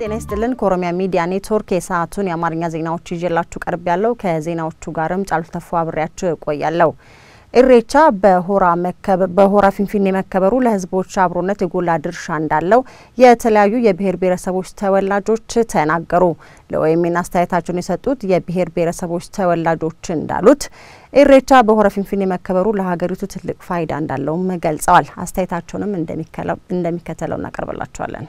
ጤና ይስጥልን። ከኦሮሚያ ሚዲያ ኔትወርክ የሰዓቱን የአማርኛ ዜናዎች ይዤላችሁ ቀርብ ያለው ከዜናዎቹ ጋርም ጫሉ ተፉ አብሬያችሁ እቆያለሁ። ኢሬቻ በሆራ ፊንፊኔ መከበሩ ለሕዝቦች አብሮነት የጎላ ድርሻ እንዳለው የተለያዩ የብሔር ብሔረሰቦች ተወላጆች ተናገሩ። ለኦኤምኤን አስተያየታቸውን የሰጡት የብሔር ብሔረሰቦች ተወላጆች እንዳሉት ኢሬቻ በሆራ ፊንፊኔ መከበሩ ለሀገሪቱ ትልቅ ፋይዳ እንዳለውም ገልጸዋል። አስተያየታቸውንም እንደሚከተለው እናቀርብላቸዋለን።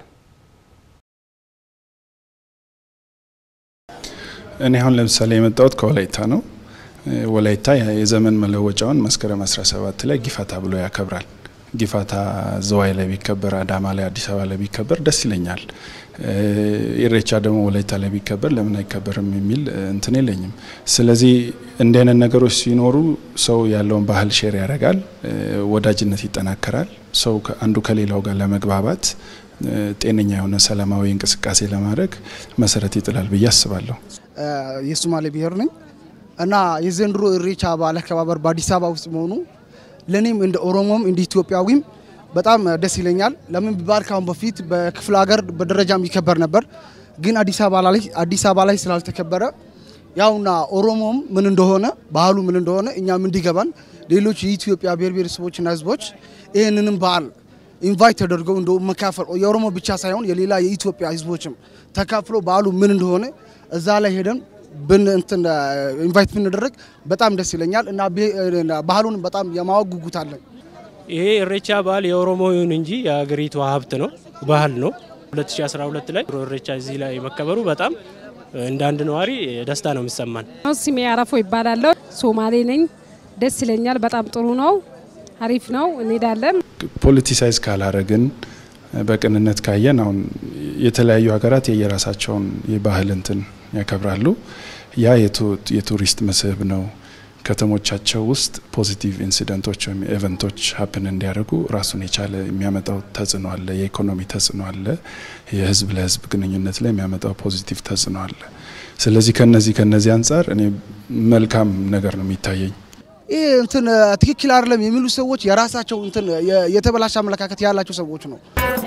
እኔ አሁን ለምሳሌ የመጣሁት ከወላይታ ነው። ወላይታ የዘመን መለወጫውን መስከረም 17 ላይ ጊፋታ ብሎ ያከብራል። ጊፋታ ዘዋይ ላይ ቢከበር፣ አዳማ ላይ፣ አዲስ አበባ ላይ ቢከበር ደስ ይለኛል። ኢሬቻ ደግሞ ወላይታ ላይ ቢከበር ለምን አይከበርም የሚል እንትን የለኝም። ስለዚህ እንዲህ አይነት ነገሮች ሲኖሩ ሰው ያለውን ባህል ሼር ያደርጋል፣ ወዳጅነት ይጠናከራል። ሰው አንዱ ከሌላው ጋር ለመግባባት ጤነኛ የሆነ ሰላማዊ እንቅስቃሴ ለማድረግ መሰረት ይጥላል ብዬ አስባለሁ። የሶማሌ ብሔር ነኝ እና የዘንድሮ ኢሬቻ በዓል አከባበር በአዲስ አበባ ውስጥ መሆኑ ለእኔም እንደ ኦሮሞም እንደ ኢትዮጵያዊም በጣም ደስ ይለኛል። ለምን ቢባል ካሁን በፊት በክፍለ ሀገር በደረጃም ይከበር ነበር፣ ግን አዲስ አበባ ላይ ስላልተከበረ ያውና ኦሮሞም ምን እንደሆነ ባህሉ ምን እንደሆነ እኛም እንዲገባን ሌሎች የኢትዮጵያ ብሔር ብሔረሰቦችና ሕዝቦች ይህንንም በዓል ኢንቫይት ተደርገው እንደ መካፈል የኦሮሞ ብቻ ሳይሆን የሌላ የኢትዮጵያ ሕዝቦችም ተካፍሎ በዓሉ ምን እንደሆነ እዛ ላይ ሄደን እንትን ኢንቫይት ብንደረግ በጣም ደስ ይለኛል እና ባህሉን በጣም የማወቅ ጉጉት አለን። ይሄ ኢሬቻ በዓል የኦሮሞ ይሁን እንጂ የሀገሪቷ ሀብት ነው፣ ባህል ነው። 2012 ላይ ኢሬቻ እዚህ ላይ መከበሩ በጣም እንደ አንድ ነዋሪ ደስታ ነው የሚሰማን። ስሜ አረፎ ይባላለሁ። ሶማሌ ነኝ። ደስ ይለኛል። በጣም ጥሩ ነው። አሪፍ ነው። እንሄዳለን። ፖለቲሳይዝ ካላረግን በቅንነት ካየን አሁን የተለያዩ ሀገራት የየራሳቸውን የባህል እንትን ያከብራሉ። ያ የቱሪስት መስህብ ነው። ከተሞቻቸው ውስጥ ፖዚቲቭ ኢንሲደንቶች ወይም ኤቨንቶች ሀፕን እንዲያደርጉ ራሱን የቻለ የሚያመጣው ተጽዕኖ አለ። የኢኮኖሚ ተጽዕኖ አለ። የህዝብ ለህዝብ ግንኙነት ላይ የሚያመጣው ፖዚቲቭ ተጽዕኖ አለ። ስለዚህ ከነዚህ ከነዚህ አንጻር እኔ መልካም ነገር ነው የሚታየኝ። ይህ እንትን ትክክል አይደለም የሚሉ ሰዎች የራሳቸው እንትን የተበላሸ አመለካከት ያላቸው ሰዎች ነው።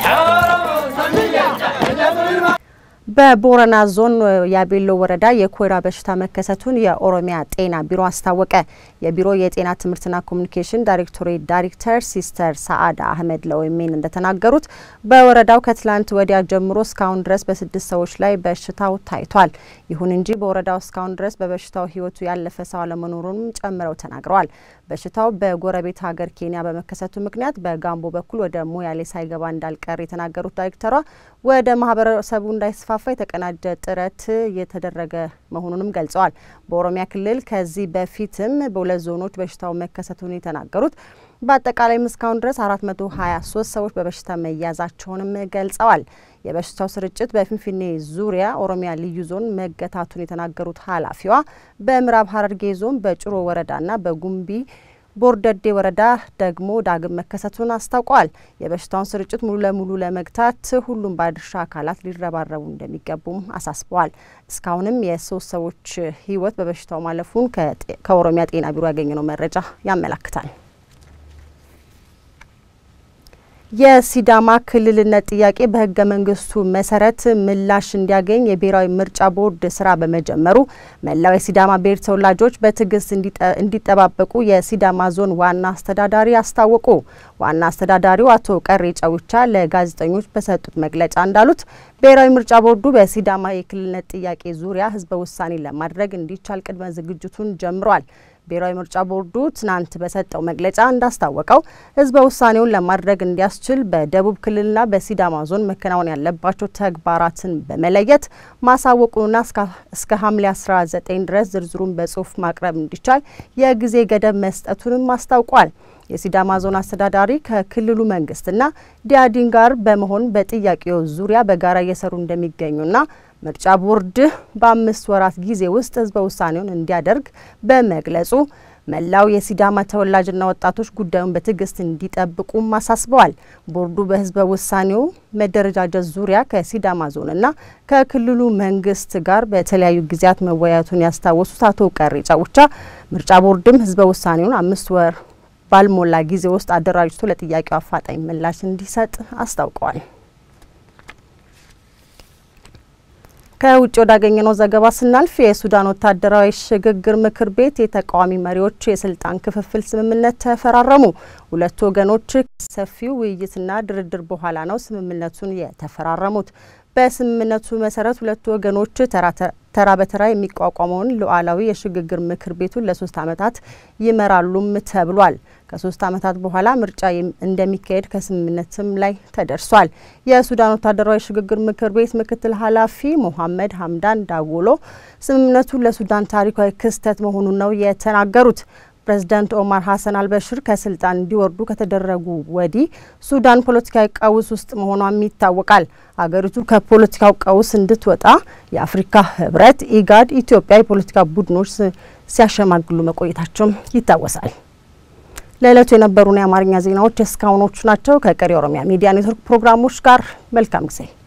በቦረና ዞን ያቤሎ ወረዳ የኮሌራ በሽታ መከሰቱን የኦሮሚያ ጤና ቢሮ አስታወቀ። የቢሮ የጤና ትምህርትና ኮሚኒኬሽን ዳይሬክቶሬት ዳይሬክተር ሲስተር ሰአዳ አህመድ ለኦኤምኤን እንደተናገሩት በወረዳው ከትላንት ወዲያ ጀምሮ እስካሁን ድረስ በስድስት ሰዎች ላይ በሽታው ታይቷል። ይሁን እንጂ በወረዳው እስካሁን ድረስ በበሽታው ህይወቱ ያለፈ ሰው አለመኖሩንም ጨምረው ተናግረዋል። በሽታው በጎረቤት ሀገር ኬንያ በመከሰቱ ምክንያት በጋምቦ በኩል ወደ ሞያሌ ሳይገባ እንዳልቀር የተናገሩት ዳይሬክተሯ ወደ ማህበረሰቡ እንዳይስፋፋ የተቀናጀ ጥረት እየተደረገ መሆኑንም ገልጸዋል። በኦሮሚያ ክልል ከዚህ በፊትም በሁለት ዞኖች በሽታው መከሰቱን የተናገሩት በአጠቃላይም እስካሁን ድረስ 423 ሰዎች በበሽታ መያዛቸውንም ገልጸዋል። የበሽታው ስርጭት በፊንፊኔ ዙሪያ ኦሮሚያ ልዩ ዞን መገታቱን የተናገሩት ኃላፊዋ በምዕራብ ሐረርጌ ዞን በጭሮ ወረዳና በጉምቢ ቦርደዴ ወረዳ ደግሞ ዳግም መከሰቱን አስታውቀዋል። የበሽታውን ስርጭት ሙሉ ለሙሉ ለመግታት ሁሉም ባለድርሻ አካላት ሊረባረቡ እንደሚገቡም አሳስበዋል። እስካሁንም የሶስት ሰዎች ሕይወት በበሽታው ማለፉን ከኦሮሚያ ጤና ቢሮ ያገኘነው መረጃ ያመላክታል። የሲዳማ ክልልነት ጥያቄ በህገ መንግስቱ መሰረት ምላሽ እንዲያገኝ የብሔራዊ ምርጫ ቦርድ ስራ በመጀመሩ መላው የሲዳማ ብሔር ተወላጆች በትዕግስት እንዲጠባበቁ የሲዳማ ዞን ዋና አስተዳዳሪ አስታወቁ። ዋና አስተዳዳሪው አቶ ቀሬ ጨውቻ ለጋዜጠኞች በሰጡት መግለጫ እንዳሉት ብሔራዊ ምርጫ ቦርዱ በሲዳማ የክልልነት ጥያቄ ዙሪያ ህዝበ ውሳኔ ለማድረግ እንዲቻል ቅድመ ዝግጅቱን ጀምሯል። ብሔራዊ ምርጫ ቦርዱ ትናንት በሰጠው መግለጫ እንዳስታወቀው ህዝበ ውሳኔውን ለማድረግ እንዲያስችል በደቡብ ክልልና በሲዳማ ዞን መከናወን ያለባቸው ተግባራትን በመለየት ማሳወቁንና እስከ ሐምሌ 19 ድረስ ዝርዝሩን በጽሁፍ ማቅረብ እንዲቻል የጊዜ ገደብ መስጠቱንም አስታውቋል። የሲዳማ ዞን አስተዳዳሪ ከክልሉ መንግስትና ዲያዲን ጋር በመሆን በጥያቄው ዙሪያ በጋራ እየሰሩ እንደሚገኙና ምርጫ ቦርድ በአምስት ወራት ጊዜ ውስጥ ህዝበ ውሳኔውን እንዲያደርግ በመግለጹ መላው የሲዳማ ተወላጅና ወጣቶች ጉዳዩን በትዕግስት እንዲጠብቁም አሳስበዋል። ቦርዱ በህዝበ ውሳኔው መደረጃጀት ዙሪያ ከሲዳማ ዞንና ከክልሉ መንግስት ጋር በተለያዩ ጊዜያት መወያየቱን ያስታወሱት አቶ ቀሪ ጨውቻ ምርጫ ቦርድም ህዝበ ውሳኔውን አምስት ወር ባልሞላ ጊዜ ውስጥ አደራጅቶ ለጥያቄው አፋጣኝ ምላሽ እንዲሰጥ አስታውቀዋል። ከውጭ ወዳገኘነው ዘገባ ስናልፍ የሱዳን ወታደራዊ ሽግግር ምክር ቤት የተቃዋሚ መሪዎች የስልጣን ክፍፍል ስምምነት ተፈራረሙ። ሁለቱ ወገኖች ሰፊው ውይይትና ድርድር በኋላ ነው ስምምነቱን የተፈራረሙት። በስምምነቱ መሰረት ሁለቱ ወገኖች ተራ በተራ የሚቋቋመውን ሉዓላዊ የሽግግር ምክር ቤቱን ለሶስት ዓመታት ይመራሉም ተብሏል። ከሶስት ዓመታት በኋላ ምርጫ እንደሚካሄድ ከስምምነትም ላይ ተደርሷል። የሱዳን ወታደራዊ ሽግግር ምክር ቤት ምክትል ኃላፊ ሞሐመድ ሀምዳን ዳጎሎ ስምምነቱ ለሱዳን ታሪካዊ ክስተት መሆኑን ነው የተናገሩት። ፕሬዚዳንት ኦማር ሀሰን አልበሽር ከስልጣን እንዲወርዱ ከተደረጉ ወዲህ ሱዳን ፖለቲካዊ ቀውስ ውስጥ መሆኗም ይታወቃል። አገሪቱ ከፖለቲካው ቀውስ እንድትወጣ የአፍሪካ ህብረት፣ ኢጋድ፣ ኢትዮጵያ የፖለቲካ ቡድኖች ሲያሸማግሉ መቆየታቸውም ይታወሳል። ለዕለቱ የነበሩን የአማርኛ ዜናዎች እስካሁኖቹ ናቸው። ከቀሪ የኦሮሚያ ሚዲያ ኔትወርክ ፕሮግራሞች ጋር መልካም ጊዜ